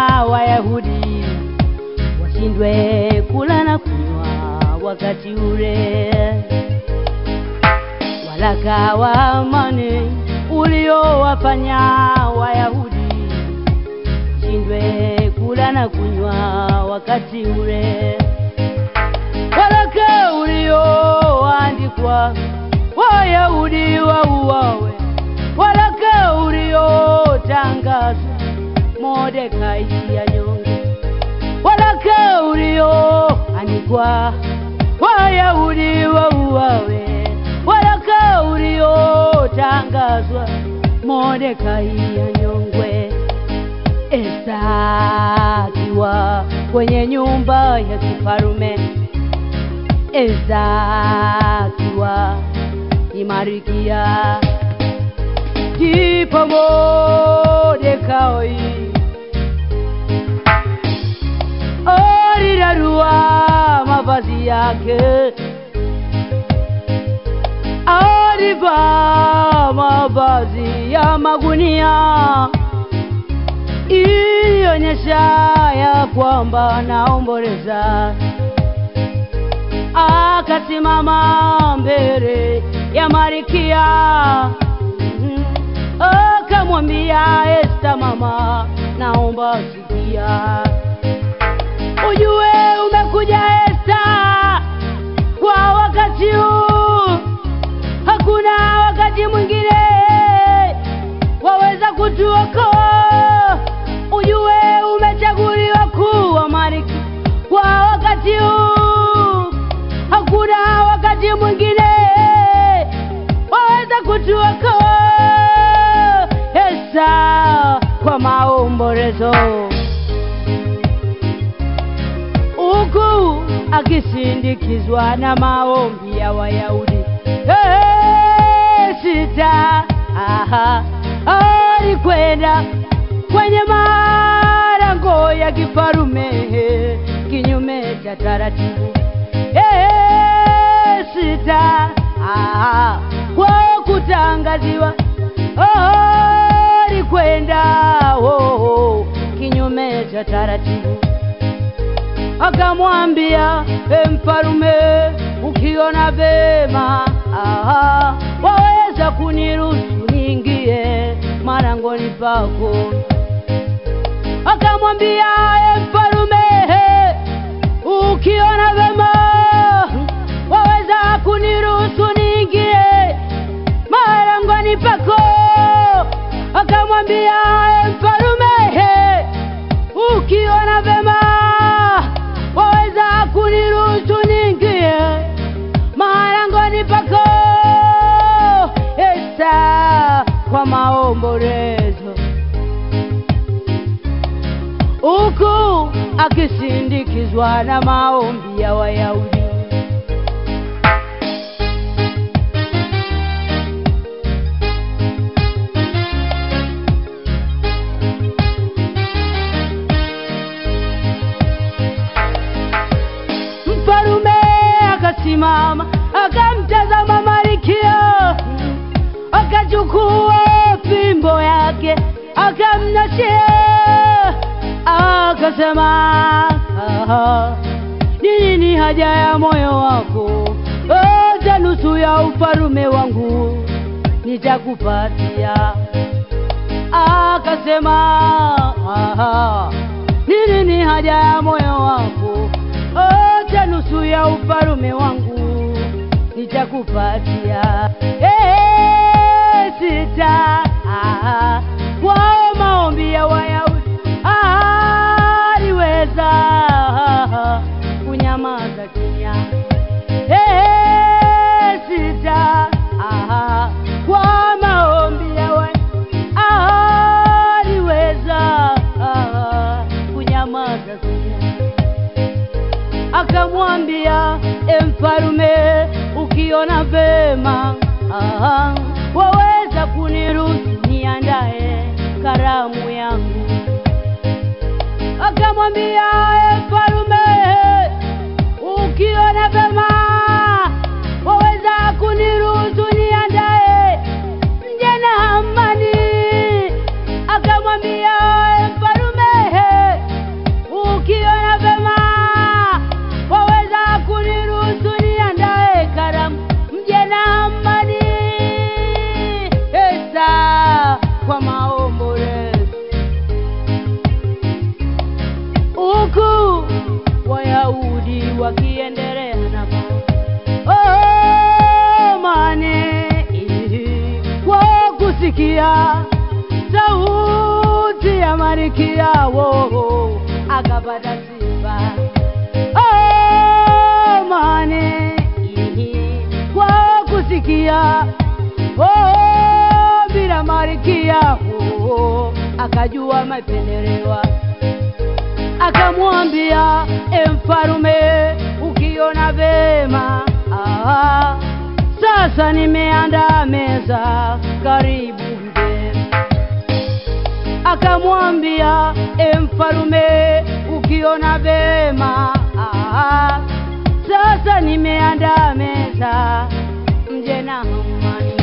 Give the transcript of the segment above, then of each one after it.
Wayahudi washindwe kula na kunywa wakati ule. Waraka wa amani uliowafanya Wayahudi washindwe kula na kunywa wakati ule. Waraka ulioandikwa Wayahudi wauawe, waraka uliotangazwa Mordekai anyonge, waraka ulioandikwa Wayahudi wauawe, waraka uliotangazwa Mordekai anyongwe. Esta akiwa kwenye nyumba ya kifarume, Esta akiwa ni Marikia, ndipo Mordekai alirarua mavazi yake, alivaa mavazi ya magunia ilionyesha ya kwamba naomboleza. Akasimama mbele ya Marikia, Mhm. akamwambia Esta, mama, naomba sikia, ujue umekuja Esta kwa wakati huu, hakuna wakati mwingine waweza kutuokoa. Ujue umechaguliwa kuwa malkia kwa wakati huu, hakuna wakati mwingine waweza kutuokoa. Esta kwa maombolezo huku akisindikizwa na maombi ya Wayahudi. Hey, sita aha, alikwenda kwenye malango ya kifarume kinyume cha taratibu. Hey, sita aha, kwa kutangaziwa oh, alikwenda oh, oh, kinyume cha taratibu akamwambia e mfalume, ukiona vema aha, waweza kuniruhusu niingie malangoni pako. Akamwambia e mfalume, ukiona vema waweza kuniruhusu niingie malangoni pako. Akamwambia e mfalume, ukiona vema waweza kuniruhusu niingie malangoni pako. Esta kwa maombolezo, huku akisindikizwa na maombi ya Wayahudi. Mfalume akasimama akamtazama Malkia, akachukua fimbo yake akamnashia, akasema "Aha, ni nini haja ya moyo wako? Hata nusu ya ufalume wangu nitakupatia. Akasema "Aha, ni nini haja ya moyo wako? Hata nusu ya ufalume wangu nitakupatia. Eh, sita ah, kwao maombi ya Wayahudi ah, aliweza ah, kunyamaza kimya. Eh, sita ah, kwa maombi ya Wayahudi ah, aliweza ah, kunyamaza kimya akamwambia e mfalume, ukiona vema aha, waweza kuniruhusu niandae karamu yangu. Akamwambia e mfalume, ukiona vema waweza kuniruhusu niandae mje na amani. Akamwambia e mfalume, Daudi wakiendelea namo oh, mane kwa kusikia sauti ya malkia wo akapata sifa oh, mane kwa kusikia oh, bila malkia wo akajua mapendelewa akamwambia e mfalume ukiona vema ah, sasa nimeandaa meza karibu mgeni akamwambia e mfalume ukiona vema ah, sasa nimeandaa meza mje na amani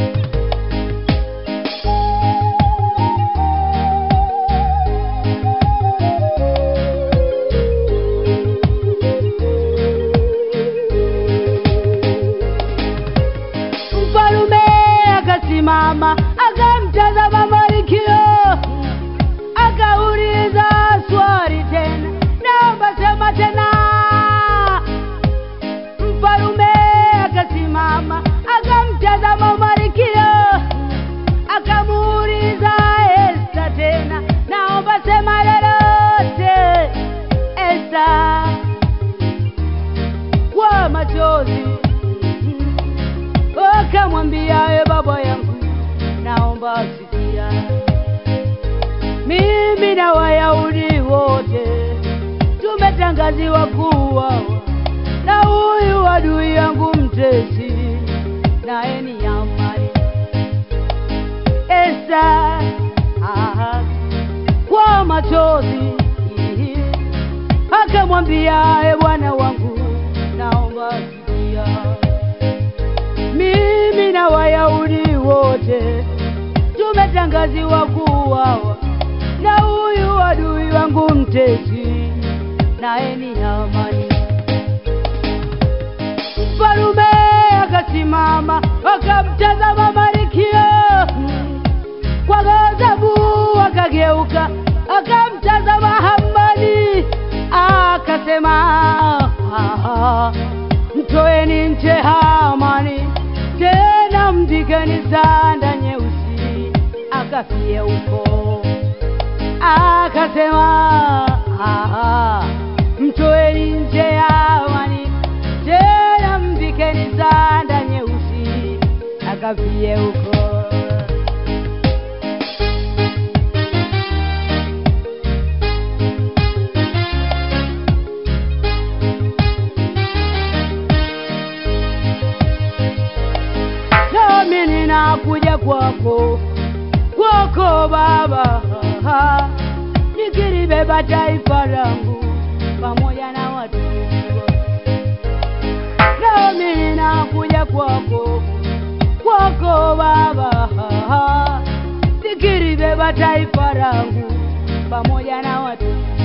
Mfalume akasimama akamtazama Malkia, akauliza swali tena, naomba sema tena. Mfalume akasimama akamtazama Malkia, akamuuliza Esta tena, naomba sema lolote. Esta kwa machozi akamwambia e baba yangu naomba sikia mimi na wayahudi wote tumetangaziwa kuwa na huyu adui yangu mtesi naye ni amani esa aha, kwa machozi akamwambia e bwana wangu naomba sikia mimi na Wayahudi wote tumetangaziwa kuuawa na huyu adui wangu mtesi, naye ni Hamani. Mfalume akasimama akamtazama Malkia kwa ghadhabu, akageuka akamtazama Hamani akasema, "Ah, mtoeni nje Hamani, tena mvikeni sanda nyeusi, akafie huko." Akasema, "Ah, mtoeni nje Hamani, tena mvikeni sanda nyeusi, akafie huko." nami ninakuja kwako kwako Baba, nikilibeba taifa langu pamoja na watu nami ninakuja kwako kwako Baba, nikilibeba taifa langu pamoja na watu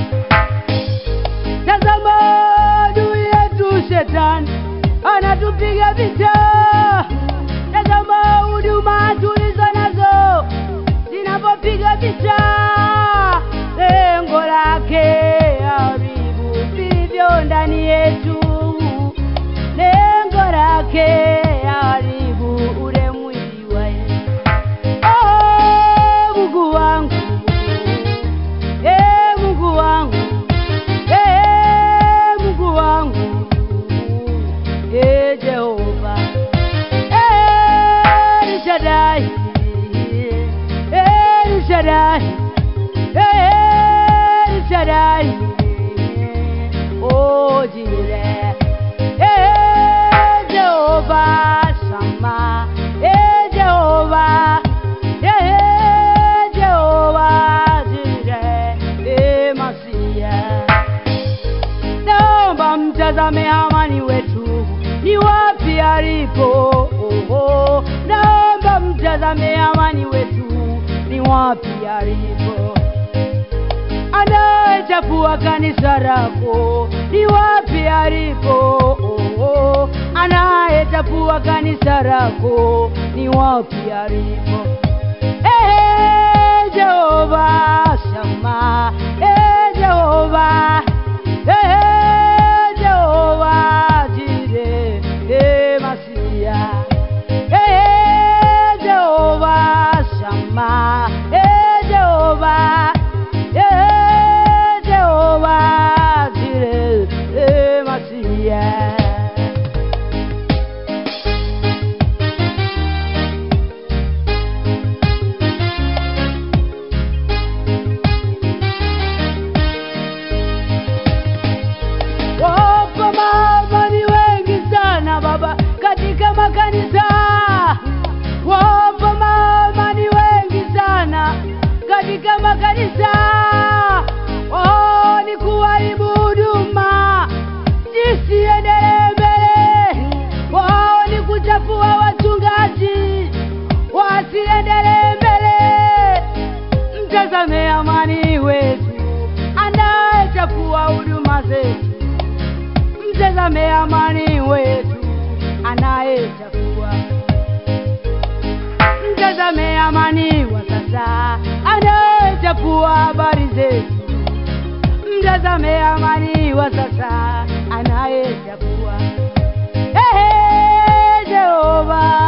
Tazama adui yetu shetani anatupiga vita. Tazama huduma tulizo nazo zinapopiga vita, lengo lake haribu vilivyo ndani yetu, lengo lake haribu ule mwili wa Yesu. Oh, Mungu wangu, eh, Mungu wangu Eh, Mungu wangu, eh, Jehova, eh, El Shaddai, eh, El Shaddai, eh, El Shaddai, oh, Jireh, eh, Jehova Shammah, eh, Jehova, eh, Jehova Jireh, eh, Masiah naomba mtazame Hamani wetu ni wapi alipo. Oho, naomba mtazame Hamani wetu ni wapi alipo. Anayechafua kanisa lako ni wapi alipo. Oho, anayechafua kanisa lako ni wapi alipo. Eh, Jehova Shama, eh, Jehova, eh, zetu. Mtazame amani wetu anayechafua. Mtazame amani wa sasa anayechafua habari zetu. Mtazame amani wa sasa anayechafua. Ehe, Jehova